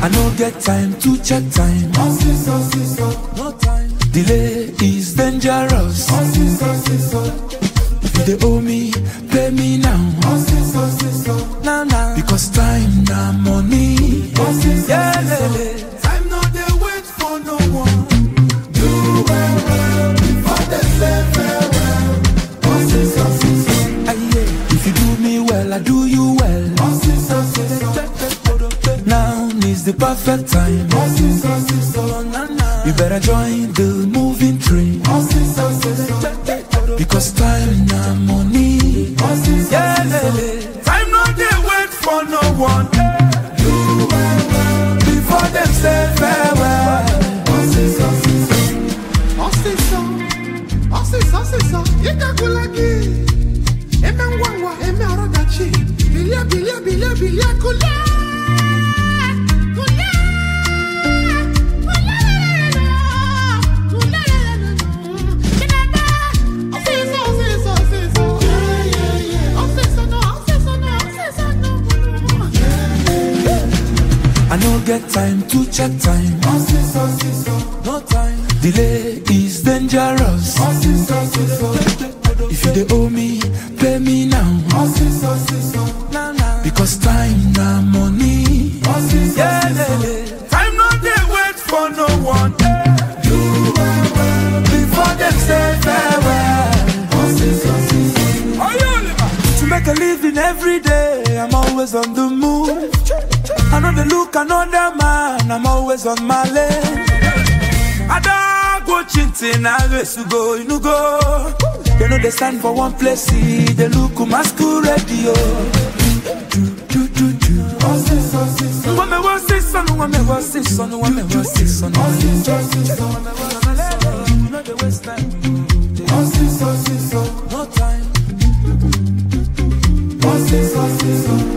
I no get time to check time. No time. Delay is dangerous. If you dey owe me, pay me now. Now, now. Because time na money. Yeah, lele. Time no dey wait for no one. Do well, well before they say farewell. Aye, yeah. If you do me well, I do you well. Now is the perfect time. You better join the moving train. Because time na money. Yeah, lele. Time no dey wait for no one. Do well, well before them say farewell. Ọsịsọ, ọsịsọ, ọsịsọ, ịgagụla gị. Eme ngwa ngwa, eme ọrọdachi. Bilie, bilie, bilie, bilie, kulie. Kulie. Kulie. Chineke. Ọsịsọ, ọsịsọ, ọsịsọ. Ọsịsọ, no, ọsịsọ, no, ọsịsọ, no. I no get time to check time. No time. Delay is dangerous. If you dey owe me, pay me now. Now, now. Because time na money. Yeah, lele. Time no dey wait for no one. Do well, well before them say farewell. To make a living every day, I'm always on the move. I know they look another man, I'm always on my lane. I don't go chinting, I race to go, you go. They know they stand for one place, see, they look masquerade, yo. Do, do, do, do. When me was this son, when me was this son, when me was this son. You know they waste time. No time.